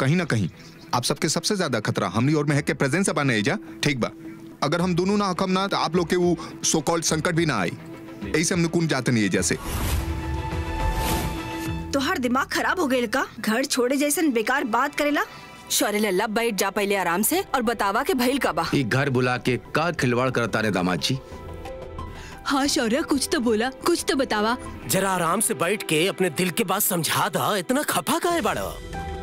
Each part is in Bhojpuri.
कहीं ना कहीं आप सबके सबसे ज्यादा खतरा हमनी और महक के प्रेजेंस अब आने जा ठीक बा अगर हम दोनों ना हकम ना तो आप लोग के वो सो कॉल्ड संकट भी ना आई ऐसे हम नुकुन जाते नहीं है जैसे तोहार दिमाग खराब हो गए का घर छोड़े जैसन बेकार बात करेला शौर्य लल्ला बैठ जा पहले आराम से और बतावा के भइल का बा एक घर बुला के का खिलवाड़ करता रे दामाद जी हाँ शौर्य कुछ तो बोला कुछ तो बतावा जरा आराम से बैठ के अपने दिल के बात समझा दा इतना खफा का है बड़ा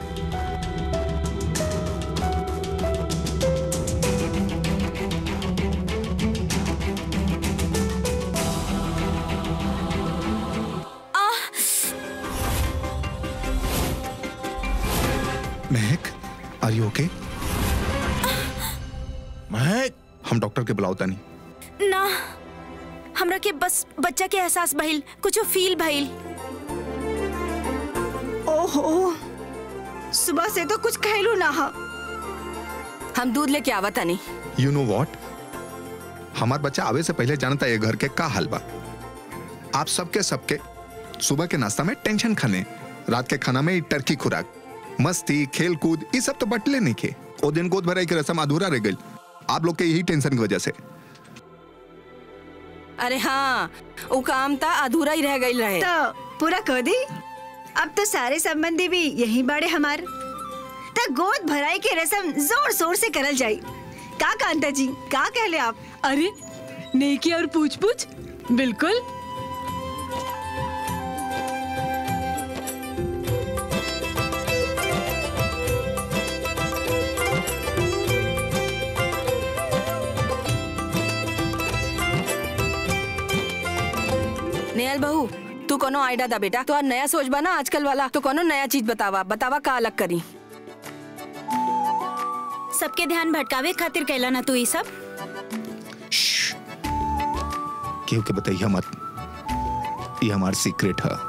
महक आर यू ओके महक हम डॉक्टर के बुलाओता नहीं ना हमरा के बस बच्चा के एहसास भइल कुछ फील भइल ओहो सुबह से तो कुछ कहलू ना हा हम दूध लेके आवा तनी यू नो वॉट हमार बच्चा आवे से पहले जानता है ये घर के का हाल बा आप सबके सबके सुबह के नाश्ता में टेंशन खाने रात के खाना में टर्की खुराक मस्ती खेल कूद ये सब तो बटले नहीं खे ओ दिन गोद भराई की रस्म अधूरा रह गई आप लोग के यही टेंशन की वजह से अरे हाँ वो काम था अधूरा ही रह गई रहे तो पूरा कर दी अब तो सारे संबंधी भी यही बाड़े हमार तो गोद भराई के रस्म जोर शोर से करल जाई का कांता जी का कहले आप अरे नेकी और पूछ पूछ बिल्कुल नेहल बहू तू कोनो आइडिया दा बेटा तो नया सोच बना आजकल वाला तो कोनो नया चीज बतावा बतावा का अलग करी सबके ध्यान भटकावे खातिर कहला ना तू ये सब क्यों के बताइए मत ये हमार सीक्रेट है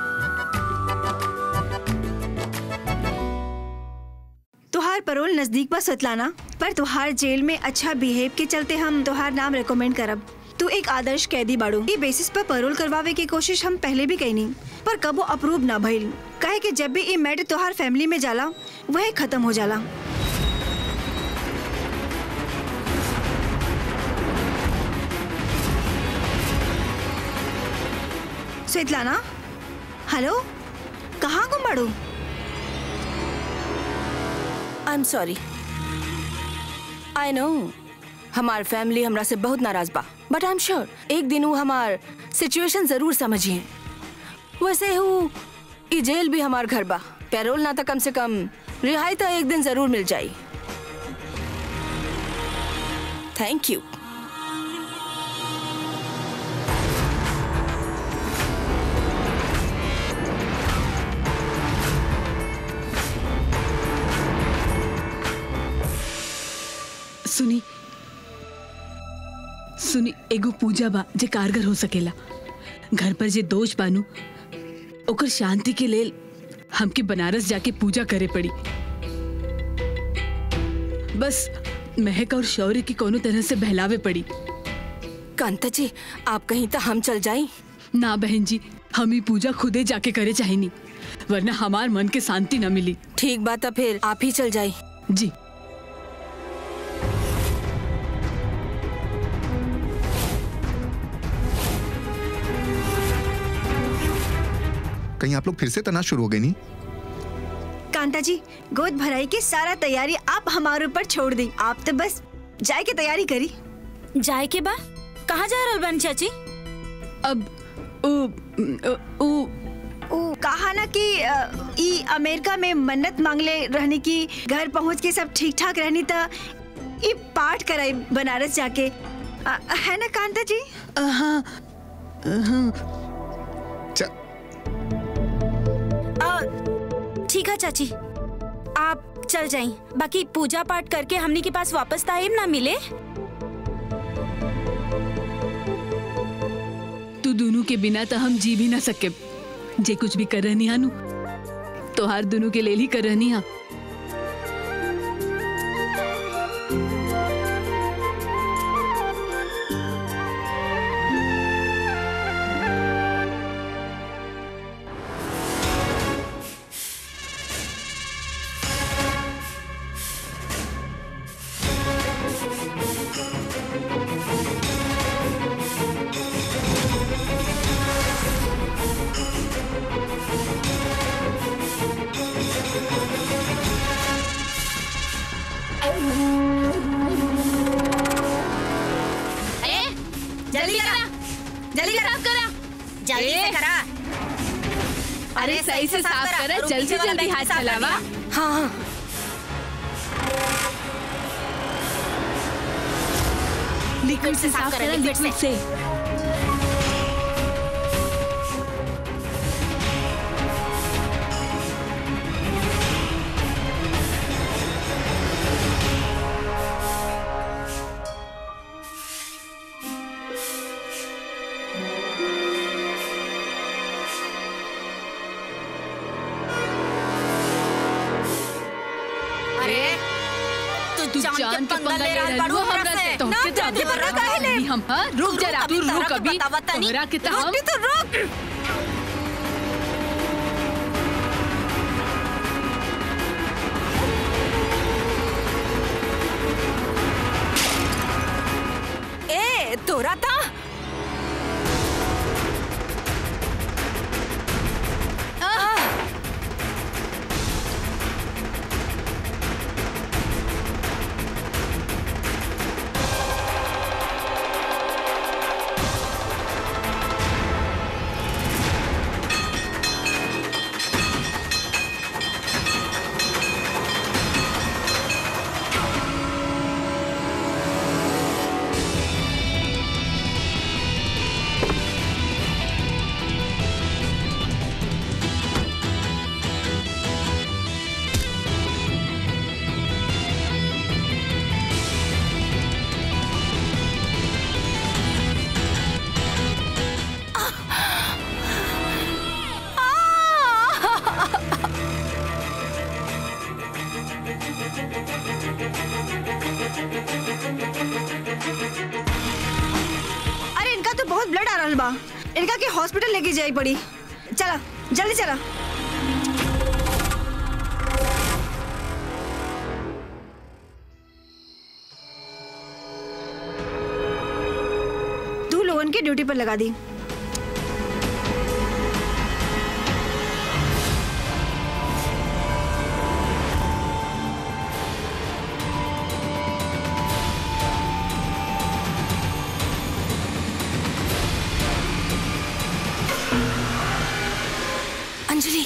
तुहार परोल नजदीक बा सतलाना पर तुहार जेल में अच्छा बिहेव के चलते हम तुहार नाम रिकमेंड करब तू एक आदर्श कैदी बाड़ू ई बेसिस पर परोल करवावे की कोशिश हम पहले भी कईनी पर कबो अप्रूव ना भइल काहे कि जब भी ई मैटर तुहार फैमिली में जाला वह खत्म हो जाला स्वेतलाना हेलो कहाँ गुम बाड़ू आई एम सॉरी आई नो हमार फैमिली हमरा से बहुत नाराज बा बट आई एम श्योर एक दिन वो हमार सिचुएशन जरूर समझिए वैसे हूँ ई जेल भी हमार घर बा पैरोल ना तो कम से कम रिहाई तो एक दिन जरूर मिल जाई थैंक यू सुनी सुनी एगो पूजा बा जे कारगर हो सकेला घर पर जे दोष बानू ओकर शांति के लेल हमके बनारस जाके पूजा करे पड़ी बस महक और शौर्य की कोनो तरह से बहलावे पड़ी कांता जी आप कहीं तो हम चल जाई ना बहन जी हम ही पूजा खुदे जाके करे चाहेनी वरना हमार मन के शांति न मिली ठीक बात है फिर आप ही चल जाई जी कहीं आप लोग फिर से तना शुरू हो गई नहीं कांता जी गोद भराई की सारा तैयारी आप हमारे ऊपर छोड़ दी आप तो बस जाए की तैयारी करी जाए के बा कहाँ जा रहल बानी चाची अब उ, उ, उ, ओ कहा ना कि अ, ई अमेरिका में मन्नत मांगले रहने की घर पहुंच के सब ठीक ठाक रहनी था ई पाठ कराई बनारस जाके अ, है ना कांता जी हाँ च- आ, ठीक है चाची आप चल जाई बाकी पूजा पाठ करके हमनी के पास वापस टाइम ना मिले तू दोनों के बिना तो हम जी भी ना सके जे कुछ भी कर रहनी हानू तो हर दोनों के लेल ही कर रहनी हा सही से साफ करा जल्दी जल्दी हाथ चलावा हाँ हाँ लिक्विड से साफ करा लिक्विड से अरे तू जान के पंगा ले रहा है हमरा से तो के जाके बड़ा काहे हम हां रुक जरा तू रुक अभी तोरा के तो हम तो रुक ए तोरा था अरे इनका तो बहुत ब्लड आ रहा बा इनका के हॉस्पिटल लेके जाई पड़ी चला जल्दी चला तू लोगन के ड्यूटी पर लगा दी Anjali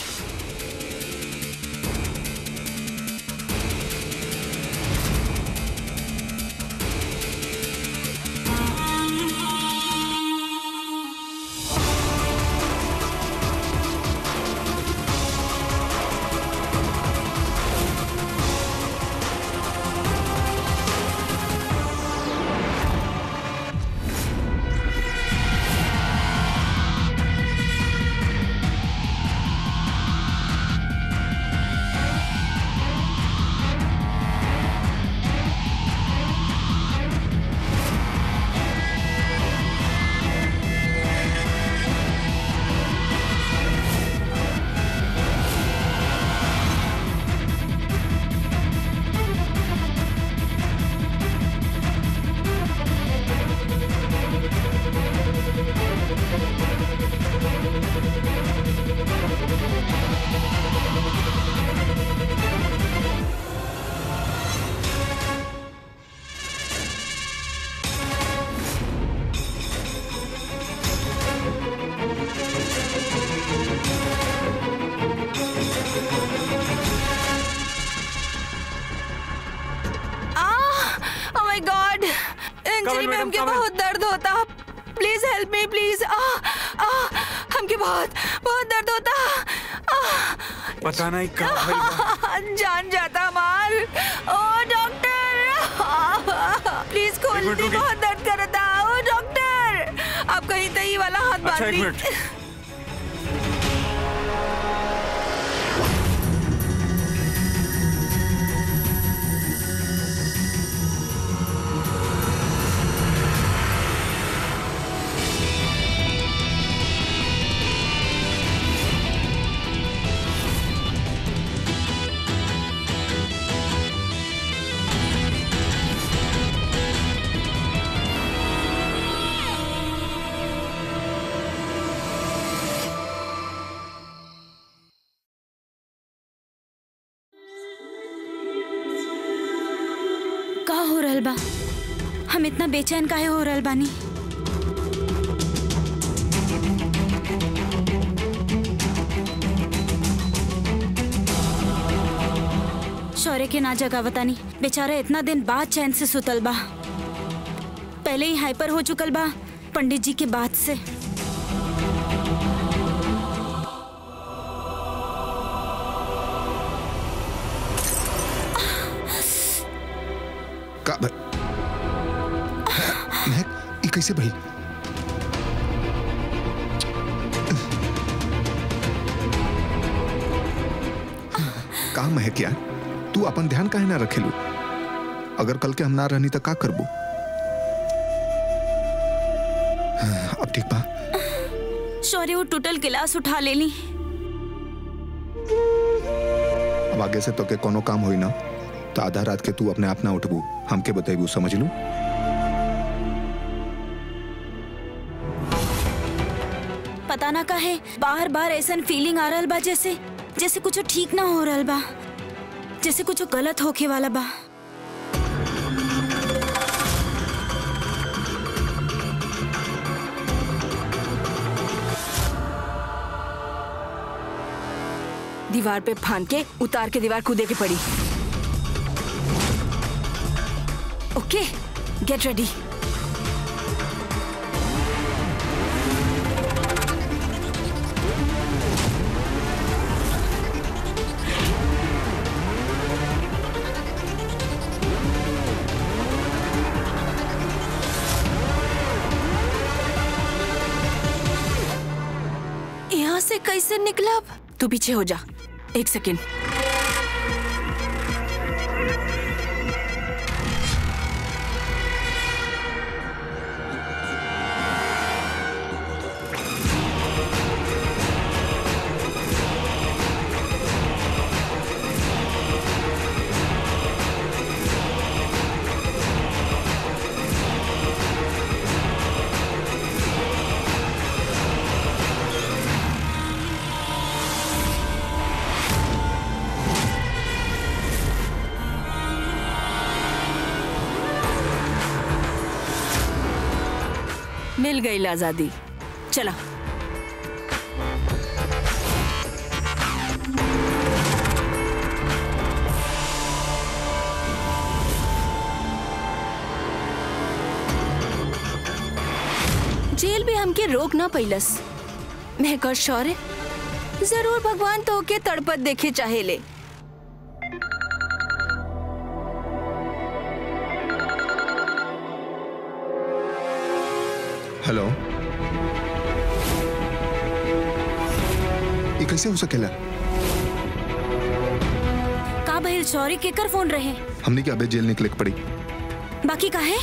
oh my God injury में हमके बहुत दर्द होता प्लीज हेल्प मी प्लीज आ आ हमके बहुत बहुत दर्द होता आ, पता नहीं का भइल बा। जान जाता मार ओ डॉक्टर प्लीज खोल एक मिनट दे रुकिए। बहुत दर्द करता ओ डॉक्टर आप कहीं तही वाला हाथ बांध अच्छा एक दी मिनट का हो रहल बा हम इतना बेचैन काहे हो रहल बानी शौर्य के ना जगावता नहीं बेचारा इतना दिन बाद चैन से सुतल बा पहले ही हाइपर हो चुकल बा पंडित जी के बाद से का भ- महक ये कैसे भइल का महक यार तू अपन ध्यान काहे ना रखेलू अगर कल के हम ना रहनी तो का करबू हाँ, अब ठीक बा शौर्य वो टूटल गिलास उठा ले ली अब आगे से तो के कोनो काम होई ना तो आधा रात के तू अपने आप ना उठबू हमके बतेबू समझ लू पता ना काहे बार बार ऐसा फीलिंग आ रहल बा जैसे जैसे कुछ ठीक ना हो रहल बा जैसे कुछ गलत होके वाला बा दीवार पे फान के उतार के दीवार कूदे के पड़ी ओके गेट रेडी यहाँ से कैसे निकला अब? तू पीछे हो जा एक सेकेंड मिल गई आजादी चला जेल भी हमके रोक ना पैलस मैं कर शौर्य जरूर भगवान तो के तड़पत देखे चाहे ले हेलो ये कैसे हो सकेला का भइल शौर्य केकर फोन रहे हमने क्या अबे जेल निकले के पड़ी बाकी का है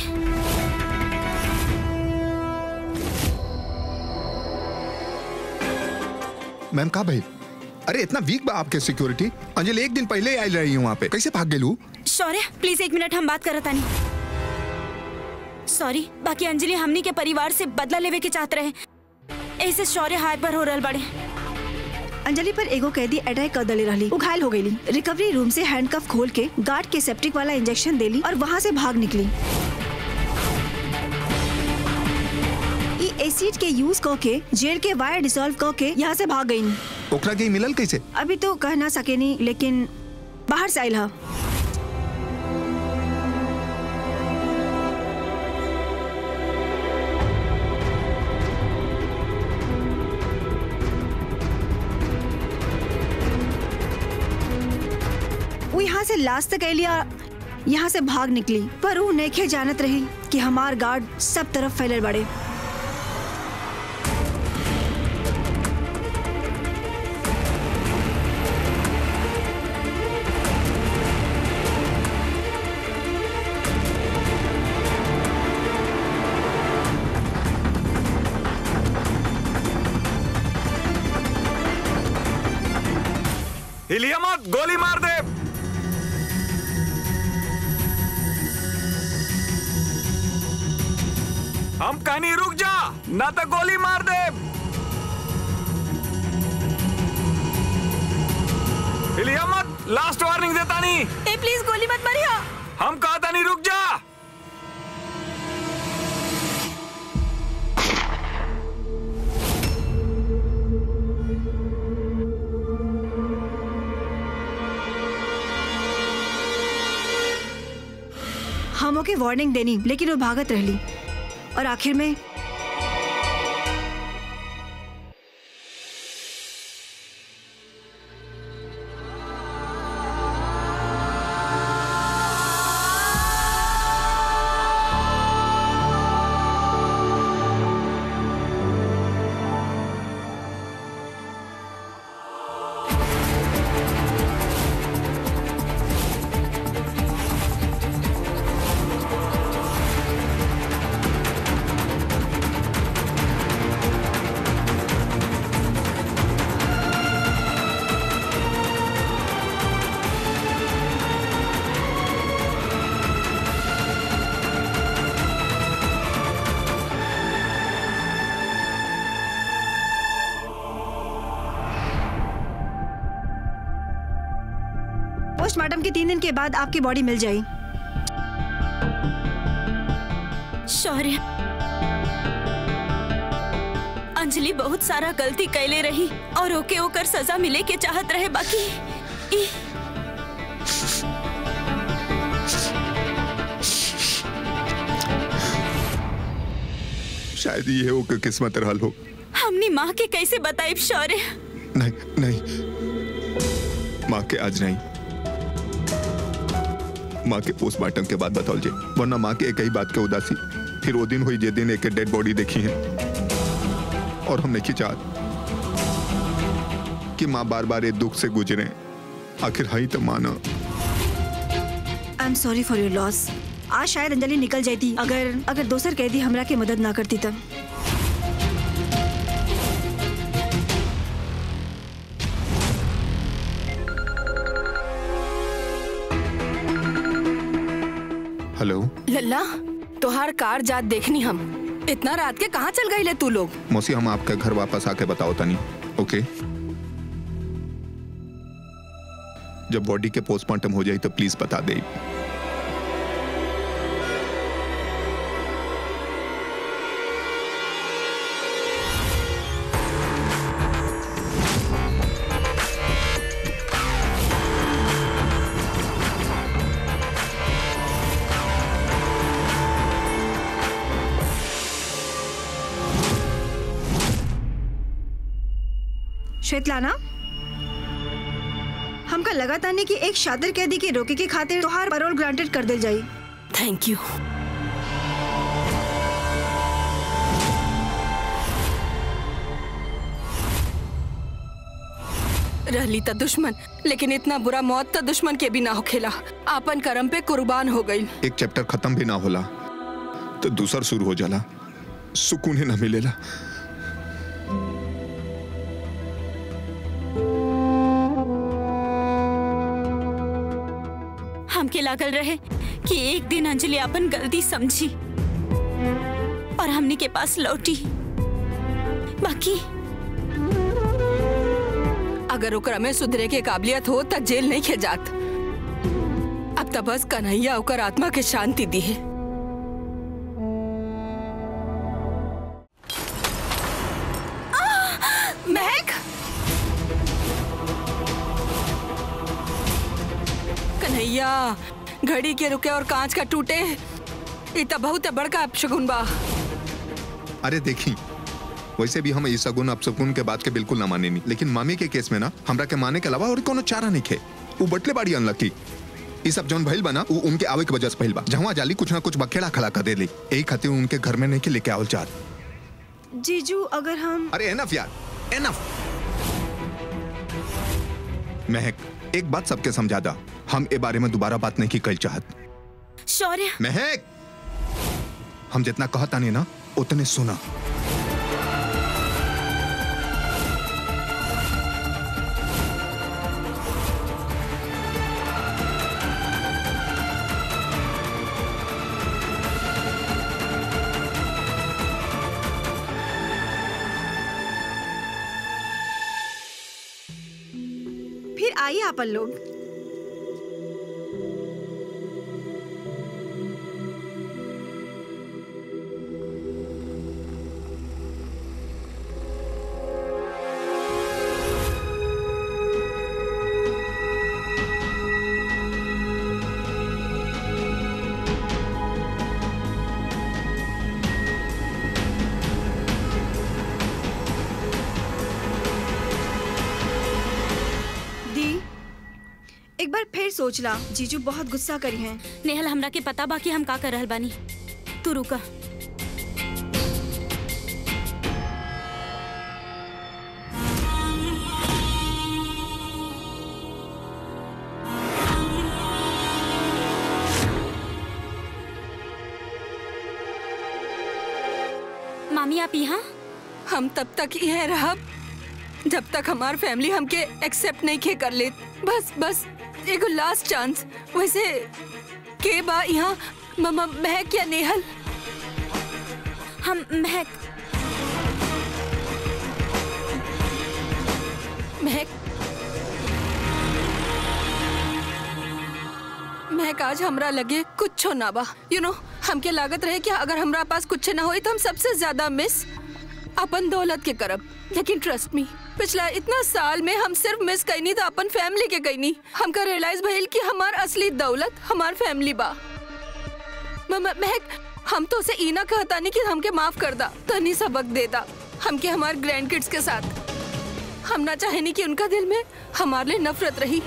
मैम का भाई अरे इतना वीक बा आपके सिक्योरिटी अंजलि एक दिन पहले ही आई रही हूँ वहाँ पे कैसे भाग गेलू शौर्य प्लीज एक मिनट हम बात करत तानी सॉरी बाकी अंजलि हमनी के परिवार से बदला लेवे के चाहत रहे ऐसे शौर्य हाइपर हो रहल बड़े अंजलि पर एगो कैदी अटैक कर दले रहली वो घायल हो गई रिकवरी रूम से हैंडकफ खोल के गार्ड के सेप्टिक वाला इंजेक्शन देली और वहाँ से भाग निकली ई एसिड के यूज क के जेल के वायर डिसॉल्व क के यहाँ से भाग गई ओकरा के ई मिलल कैसे अभी तो कह ना सकेनी लेकिन बाहर से आयल हा वो यहाँ से लास्ट तक अलिया यहाँ से भाग निकली पर वो नेखे जानत रही कि हमार गार्ड सब तरफ फैलल बड़े हिलिया मत गोली मार दे हम कहीं रुक जा ना तो गोली मार दे हिलिया मत लास्ट वार्निंग देता नहीं ए प्लीज गोली मत मारिया हम कहता नहीं रुक जा हम ओके वार्निंग देनी लेकिन वो भागत रहली और आखिर में पोस्टमार्टम के तीन दिन के बाद आपकी बॉडी मिल जाई शौर्य अंजलि बहुत सारा गलती कैले रही और ओके ओकर सजा मिले के चाहत रहे बाकी ई शायद ये हो कि किस्मत रहल हो हमनी माँ के कैसे बताइब शौर्य नहीं नहीं माँ के आज नहीं माँ के पोस्टमार्टम के बाद बताओ जी वरना माँ के एक ही बात के उदासी फिर वो दिन हुई जे दिन एक डेड बॉडी देखी है और हम नहीं चाहत कि माँ बार बार ये दुख से गुजरे आखिर हई तो माना I am sorry for your loss आज शायद अंजलि निकल जाती अगर अगर दोसर कैदी हमरा के मदद ना करती तब हेलो लल्ला तोहार कार जात देखनी हम इतना रात के कहाँ चल गई ले तू लोग मौसी हम आपके घर वापस आके बताओ तनी ओके जब बॉडी के पोस्टमार्टम हो जाए तो प्लीज बता दे श्वेतलाना हमका लगातार नहीं कि एक शातिर कैदी के रोके के खातिर तोहार पैरोल ग्रांटेड कर दिल जाई थैंक यू रहली त दुश्मन लेकिन इतना बुरा मौत त दुश्मन के भी ना होखेला आपन कर्म पे कुर्बान हो गई एक चैप्टर खत्म भी ना होला तो दूसर शुरू हो जाला सुकून ही ना मिलेला हमके लागल रहे कि एक दिन अंजलि अपन गलती समझी और हमनी के पास लौटी बाकी अगर ओकरा में सुधरे के काबिलियत हो त जेल नहीं खेजात अब त बस कन्हैया ओकर आत्मा के शांति दी है महक कन्हैया घड़ी के रुके और कांच का टूटे ये तो बहुत बड़का अपशगुन बा अरे देखी वैसे भी हम इस सगुन अपसगुन के बात के बिल्कुल ना माने नहीं लेकिन मामी के केस में ना हमरा के माने के अलावा और कोनो चारा नहीं खे वो बटले बाड़ी अनलकी ई सब जौन भइल बा ना वो उनके आवे के वजह से भइल बा जहाँ जाली कुछ ना कुछ बखेड़ा खड़ा कर देली यही खातिर उनके घर में नहीं के लेके आवल चाहत जीजू अगर हम अरे एनफ यार एनफ महक एक बात सबके समझा दा हम ए बारे में दोबारा बात नहीं की कल चाहत शौर्य महक हम जितना कहता नहीं ना उतने सुना फिर आइए अपन लोग फिर सोच ला जीजू बहुत गुस्सा करी हैं नेहल हमरा के पता बा कि हम का कर रहल बानी तू रुका मामी आप यहाँ हम तब तक यह रहब जब तक हमार फैमिली हमके एक्सेप्ट नहीं खे कर ले बस बस एगो लास्ट चांस वैसे के बा यहाँ ममा महक या नेहल हम महक महक महक आज हमरा लगे कुछो ना बा यू नो हमके लागत रहे कि अगर हमरा पास कुछ ना होई तो हम सबसे ज्यादा मिस अपन दौलत के करब लेकिन ट्रस्ट मी पिछला इतना साल में हम सिर्फ मिस कैनी था अपन फैमिली के कैनी हमका रियलाइज भइल कि हमार असली दौलत हमार फैमिली बा म- म- महक हम तो उसे इना कहता नहीं कि हमके माफ कर दा तनी सबक दे दा हमके हमार ग्रैंड किड्स के साथ हम ना चाहे नहीं कि उनका दिल में हमारे लिए नफरत रही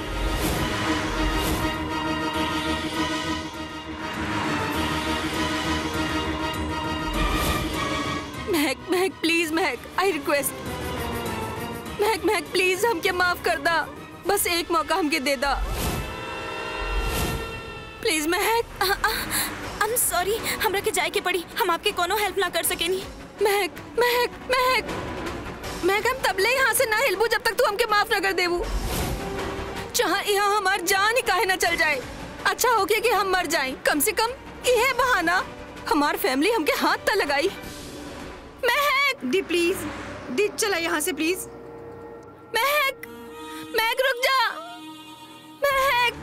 Mahak Mahak please Mahak I request Mahak Mahak please हमके माफ कर दा बस एक मौका हमके दे दा please Mahak I am sorry हमरा के जाए के पड़ी हम आपके कोनो हेल्प ना कर सकेनी महक महक महक महक हम तबले यहाँ से ना हिलबू जब तक तू हमके माफ न कर देबू चाहे यहाँ हमार जान ही काहे ना चल जाए अच्छा हो गया कि हम मर जाएं कम से कम यह बहाना हमार फैमिली हमके हाथ तक लगाई महक दी प्लीज दी चला यहाँ से प्लीज महक महक रुक जा महक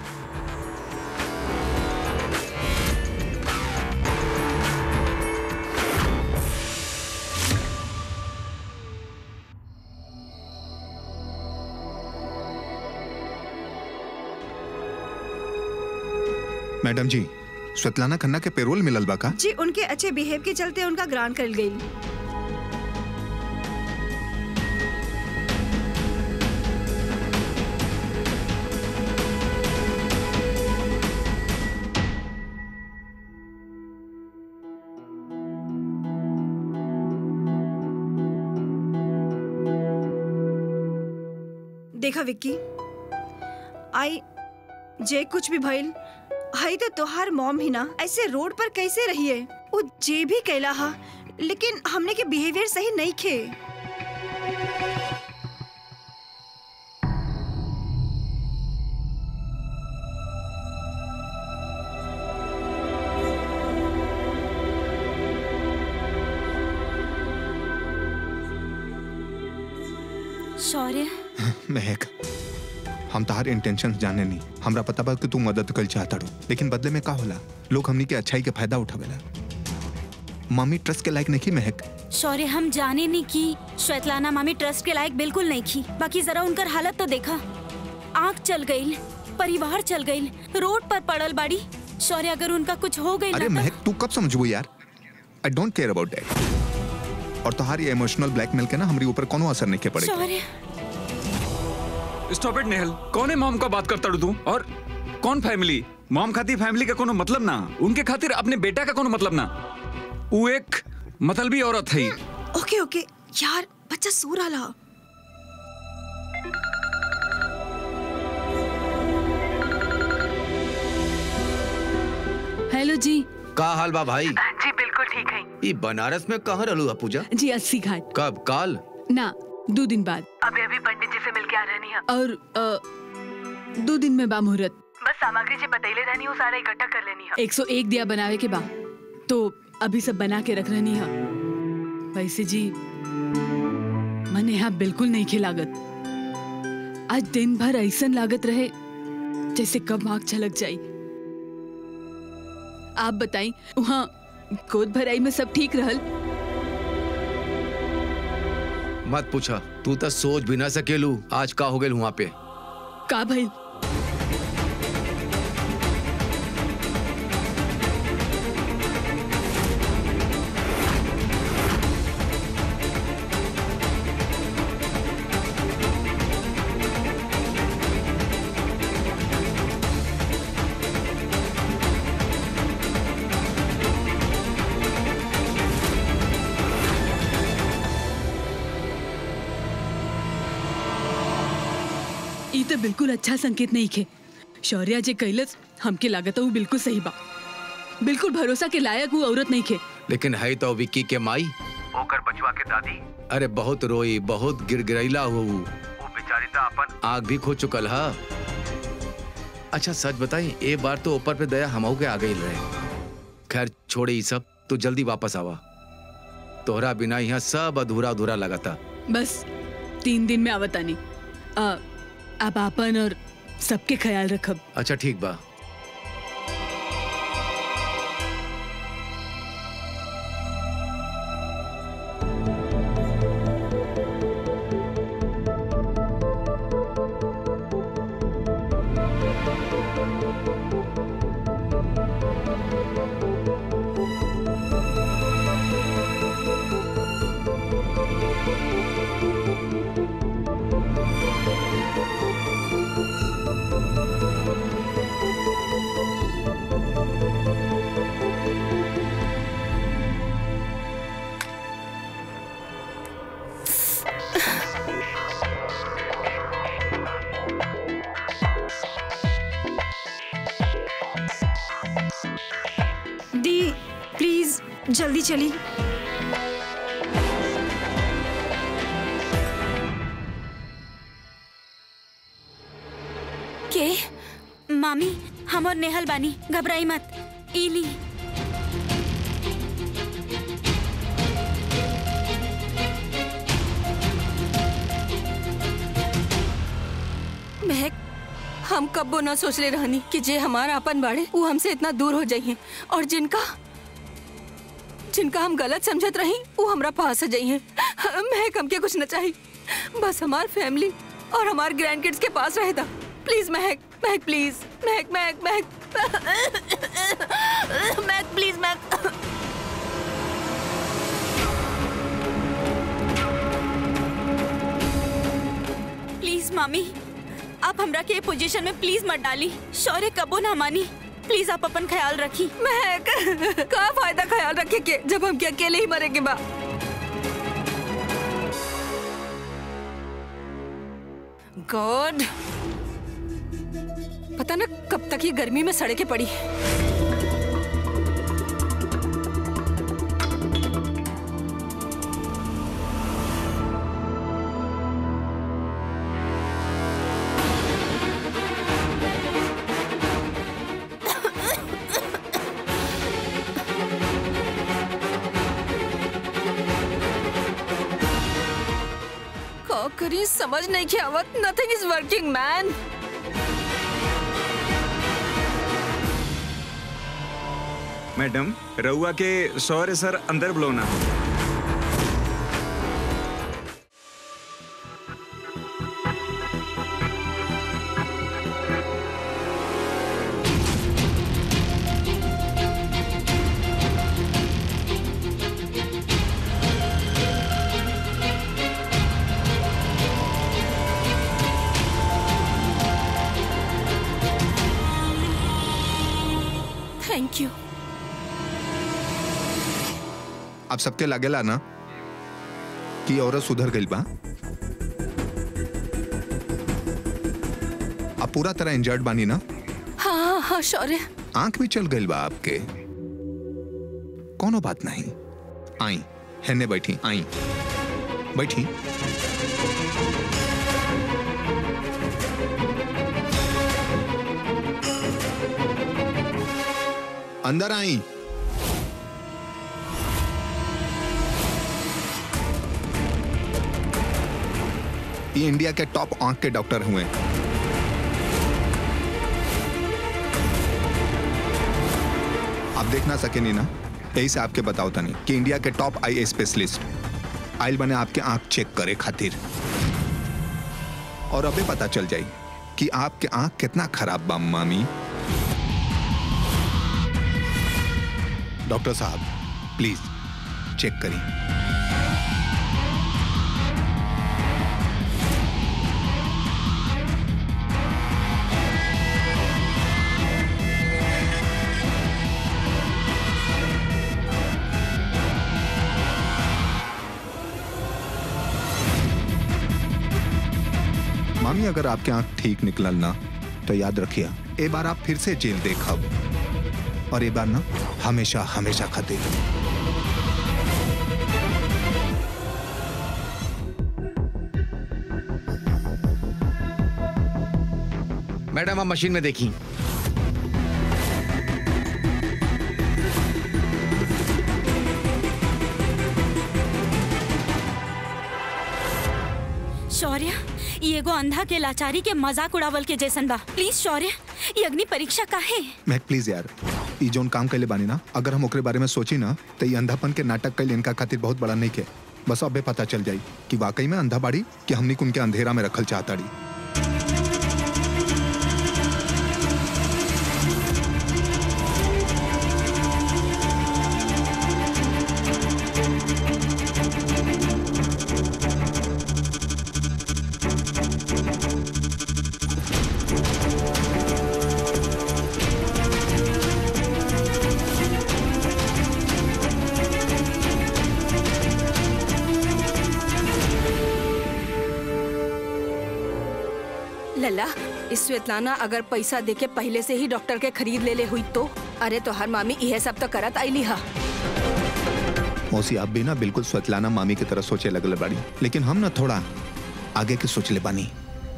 मैडम जी स्वेतलाना खन्ना के पेरोल मिलल बा का जी उनके अच्छे बिहेव के चलते उनका ग्रांट कर गई देखा विक्की आई जे कुछ भी भइल हई तो तोहार मॉम ही ना ऐसे रोड पर कैसे रही है वो जे भी कैला हा लेकिन हमने के बिहेवियर सही नहीं खे शौर्य महक हम तहार इंटेंशन जाने नहीं हमरा पता बा कि तू मदद कर चाहता रो लेकिन बदले में का होला लोग हमनी के अच्छाई के फायदा उठावेला मामी ट्रस्ट के लायक नहीं महक शौर्य हम जाने नहीं की श्वेतलाना मामी ट्रस्ट के लायक बिल्कुल नहीं की बाकी जरा उनकर हालत तो देखा आंख चल गई परिवार चल गई रोड पर पड़ल बाड़ी शौर्य अगर उनका कुछ हो गई अरे महक तू कब समझबू यार I don't care about that और तुम्हारी इमोशनल ब्लैकमेल के ना हमारे ऊपर कोनो असर नहीं के पड़ेगा शौर्य स्टॉप इट नेहल कौन है मॉम का बात करता तू और कौन फैमिली मॉम खातिर फैमिली का कोनो मतलब ना उनके खातिर अपने बेटा का कोनो मतलब ना वो एक मतलबी औरत है ओके ओके यार बच्चा सो रहा हेलो जी का हाल बा भाई जी बिल्कुल ठीक है ई बनारस में कहाँ रहलू है पूजा जी अस्सी घाट कब काल ना दो दिन बाद अभी अभी पंडित जी से मिल के आ रहनी है और अ, दो दिन में बा मुहूर्त बस सामग्री जी बतैले रहनी हूँ सारा इकट्ठा कर लेनी है 101 दिया बनावे के बा तो अभी सब बना के रख रही है वैसे जी मने यहाँ बिल्कुल नहीं खिलागत आज दिन भर ऐसन लागत रहे जैसे कब आग छलक जाई आप बताई वहाँ गोद भराई में सब ठीक रहल मत पूछा तू तो सोच भी ना सकेलू आज का हो गए वहाँ पे का भइल बिल्कुल अच्छा संकेत नहीं खे शौर्या जे कैलस हमके लागत वो बिल्कुल सही बा बिल्कुल भरोसा के लायक वो औरत नहीं खे लेकिन है तो विक्की के माई ओकर बचवा के दादी अरे बहुत रोई बहुत गिरगिरैला हो वो बेचारी तो अपन आग भी खो चुकल हा अच्छा सच बताई ए बार तो ऊपर पे दया हमहू के आ गई रहे खैर छोड़े ये सब तो जल्दी वापस आवा तोहरा बिना यहाँ सब अधूरा अधूरा लगाता बस तीन दिन में आवतानी आ, आप आपन और सबके ख्याल रखब अच्छा ठीक बा दी प्लीज जल्दी चली के मामी हम और नेहल बानी घबराई मत इली महक हम कब्बो न सोचले रहनी कि जे हमारा अपन बाड़े वो हमसे इतना दूर हो जाइए और जिनका जिनका हम गलत समझत रही वो हमरा पास आ जाइए महक हमके कुछ न चाहिए बस हमार फैमिली और हमार ग्रैंड किड्स के पास रहेगा please Mahak Mahak please Mahak Mahak Mahak Mahak please Mahak please मामी आप हमरा के पोजीशन में प्लीज मत डाली शौर्य कबो ना मानी प्लीज आप अपन ख्याल रखी महक का फायदा ख्याल रखे के जब हम के अकेले ही मरेंगे बा गॉड पता ना कब तक ये गर्मी में सड़के पड़ी का करी समझ नहीं के आवत nothing is working man madam रउआ के सौर्य सर अंदर बुलौना थैंक यू अब सबके लागेला ना कि औरत सुधर गई बा अब पूरा तरह इंजर्ड बानी ना हाँ हाँ हाँ शौर्य आंख भी चल गई बा आपके कोनो बात नहीं आई हेने बैठी आई बैठी अंदर आई ये इंडिया के टॉप आंख के डॉक्टर हुए आप देख ना सके नहीं ना यही से आपके बताओ तनी कि इंडिया के टॉप आई स्पेशलिस्ट आइल बने आपके आंख चेक करे खातिर और अबे पता चल जाई कि आपके आंख कितना खराब बा मामी डॉक्टर साहब प्लीज चेक करिए मामी अगर आपके आंख ठीक निकलल ना तो याद रखिए ए बार आप फिर से जेल देखब और ए बार ना हमेशा हमेशा खातिर मैडम आप मशीन में देखी शौर्य ये एगो अंधा के लाचारी के मजाक उड़ावल के जैसन बा प्लीज शौर्य ये अग्नि परीक्षा काहे महक प्लीज यार ई जोन काम कैले बानी ना अगर हम ओकरे बारे में सोची ना तो ये अंधापन के नाटक कैले इनका खातिर बहुत बड़ा नहीं के बस अबे पता चल जाई कि वाकई में अंधा बाड़ी कि हमनी के उनके अंधेरा में रखल चाहताड़ी लल्ला इस स्वेतलाना अगर पैसा देके पहले से ही डॉक्टर के खरीद ले ले हुई तो अरे तो हर मामी यह सब तो करत आईली हा मौसी आप भी ना बिल्कुल स्वतलाना मामी की तरह सोचे लगल बाड़ी लेकिन हम ना थोड़ा आगे के सोच ले बानी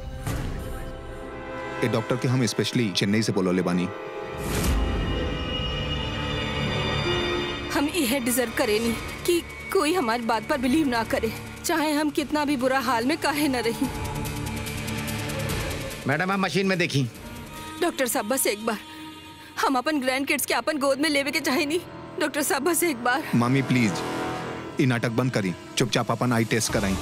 ए डॉक्टर के हम स्पेशली चेन्नई से बोलो ले बानी हम यह डिजर्व करेनी कि कोई हमारी बात पर बिलीव ना करे चाहे हम कितना भी बुरा हाल में काहे न रही मैडम आप मशीन में देखी डॉक्टर साहब बस एक बार हम अपन ग्रैंड किड्स के अपन गोद में लेवे के चाहे नहीं डॉक्टर साहब बस एक बार मामी प्लीज ई नाटक बंद करी चुपचाप अपन आई टेस्ट कराई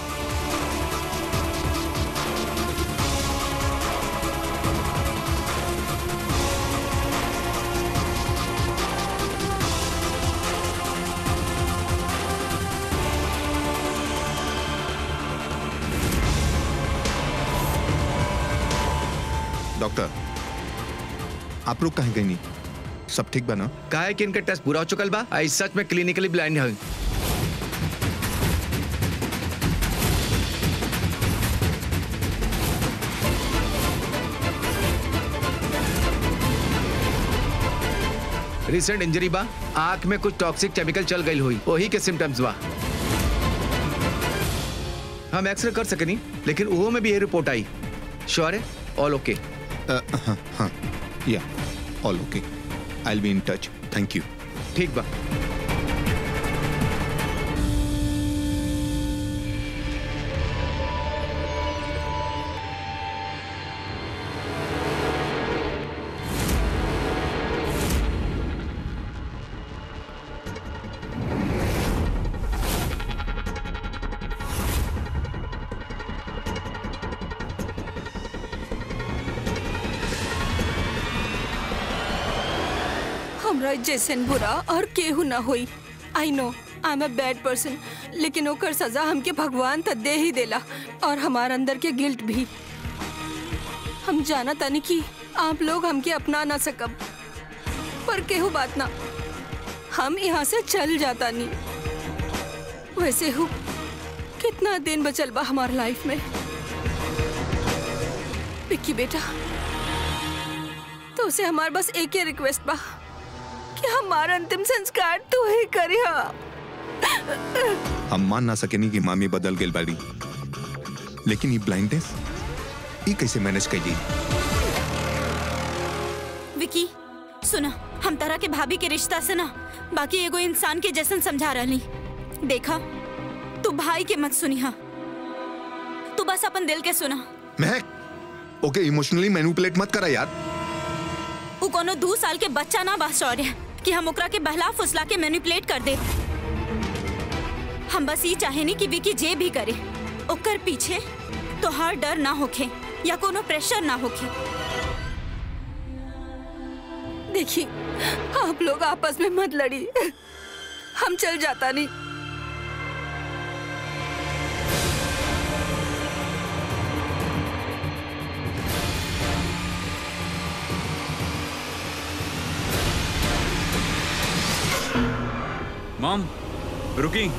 डॉक्टर आप लोग कहीं गई नहीं सब ठीक बना काहे कि इनका टेस्ट पूरा हो चुकल बा आई सच में क्लिनिकली ब्लाइंड है रिसेंट इंजरी बा आंख में कुछ टॉक्सिक केमिकल चल गई हुई वही के सिम्टम्स बा हम एक्सरे कर सकनी लेकिन वो में भी ये रिपोर्ट आई श्योर है ऑल ओके हाँ हाँ yeah all okay I be in touch thank you ठीक बा हमरा जैसन बुरा और केहू ना होई I know I am a bad person लेकिन ओकर सजा हमके भगवान त दे ही देला और हमार अंदर के गिल्ट भी हम जाना तानी कि आप लोग हमके अपना ना सकब पर केहू बात ना हम यहाँ से चल जाता नहीं वैसे हूँ कितना दिन बचल बा हमार लाइफ में विक्की बेटा तो उसे हमार बस एक ही रिक्वेस्ट बा कि हमारा अंतिम संस्कार तू ही करिया हम मान ना सकेनी कि मामी बदल गई बाड़ी लेकिन ये ब्लाइंडनेस ये कैसे मैनेज कैली विकी सुना हम तरह के भाभी के रिश्ता से ना बाकी एगो इंसान के जैसन समझा रही देखा तू भाई के मत सुनी हा तू बस अपन दिल के सुना महक ओके इमोशनली मैनिपुलेट मत करा यार वो कोनो दो साल के बच्चा ना बा शौर्य कि हम ओकरा के बहला फुसला के मैनिपुलेट कर दे हम बस ये चाहेनी कि विकी जे भी करे ओकर पीछे तो हर डर ना होखे या कोनो प्रेशर ना होखे देखिए आप लोग आपस में मत लड़ी हम चल जाता नहीं मॉम रुकी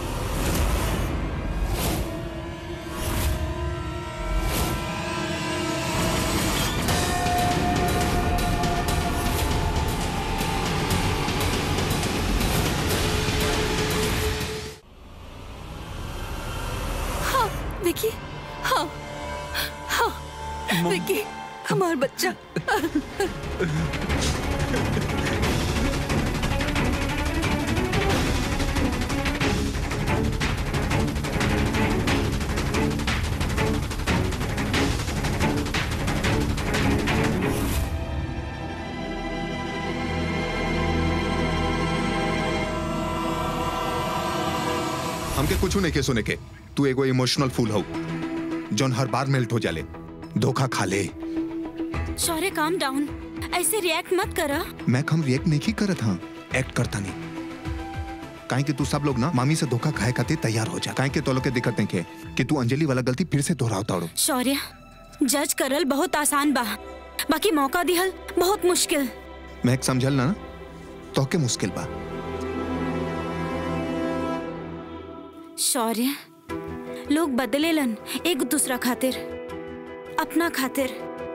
हमार बच्चा हमके कुछ नहीं के सुने के तू एगो इमोशनल फूल हो जौन हर बार मेल्ट हो जाले धोखा खा ले शौर्य काम डाउन ऐसे रिएक्ट मत करा मैं हम रिएक्ट नहीं करत हाँ एक्ट करता नहीं काहे कि तू सब लोग ना मामी से धोखा खाए खातिर तैयार हो जा काहे कि तो लोग के दिक्कत नहीं के कि तू अंजलि वाला गलती फिर से दोहरावता हो शौर्य जज करल बहुत आसान बा बाकी मौका दिहल बहुत मुश्किल मैं एक समझल ना तो के मुश्किल बा शौर्य लोग बदलेलन एक दूसरा खातिर अपना खातिर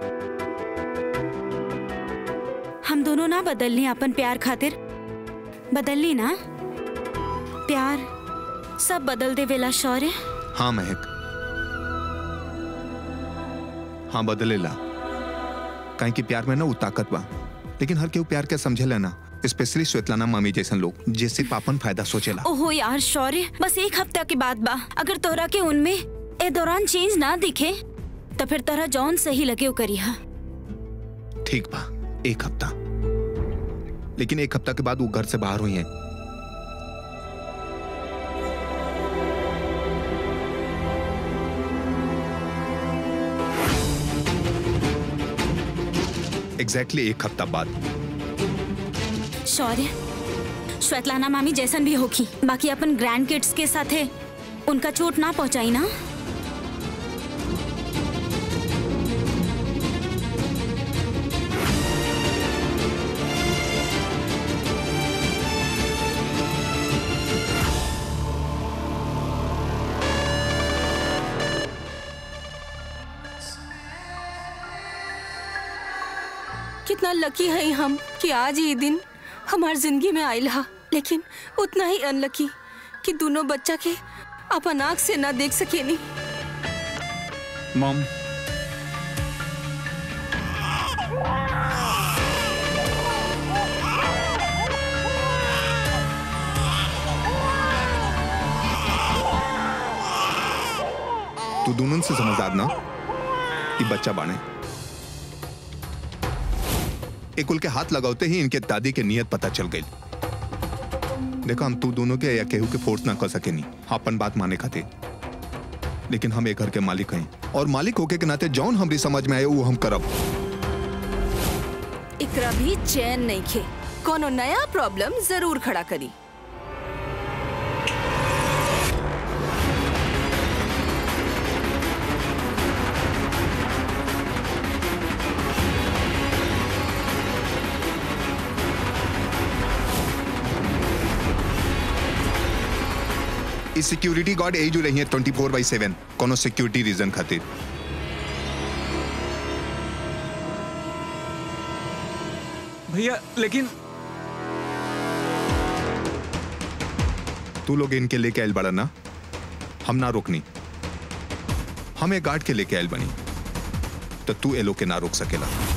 हम दोनों ना बदलनी अपन प्यार खातिर बदलनी ना प्यार सब बदल दे वेला शौर्य हाँ महक हाँ बदलेला काहे कि प्यार में ना वो ताकत बा लेकिन हर केहू प्यार के समझेला ना स्पेशली श्वेतलाना मामी जैसन लोग जे सिर्फ अपन फायदा सोचेला ओहो यार शौर्य बस एक हफ्ता के बाद बा अगर तोहरा के उनमें ए दौरान चेंज ना दिखे तो फिर तोहरा जौन सही लगे वो करिहा ठीक बा एक हफ्ता लेकिन एक हफ्ता के बाद वो घर से बाहर हुई है एग्जैक्टली exactly एक हफ्ता बाद शौर्य श्वेतलाना मामी जैसन भी होगी बाकी अपन ग्रैंड किड्स के साथ है उनका चोट ना पहुंचाई ना कितना लकी है हम कि आज ये दिन हमार जिंदगी में आयल हा लेकिन उतना ही अनलकी कि दोनों बच्चा के अपन आँख से ना देख सकेनी मॉम तू दोनों से समझदार ना कि बच्चा बाने एकुल के हाथ लगाते ही इनके दादी के नियत पता चल गई देखो हम तू दोनों के या केहू के फोर्स ना कर सके नहीं अपन बात माने खाते लेकिन हम एक घर के मालिक हैं और मालिक होके के नाते जौन हमरी समझ में आए वो हम करब इकरा भी चैन नहीं खे कोनो नया प्रॉब्लम जरूर खड़ा करी ई सिक्योरिटी गार्ड यही जो रही है ट्वेंटी फोर बाई सेवन कोनो सिक्योरिटी रीजन खातिर भैया लेकिन तू लोग इनके लेके आयल बड़ा ना हम ना रोकनी हम एक गार्ड के लेके आयल बनी तो तू ए लोग के ना रोक सकेला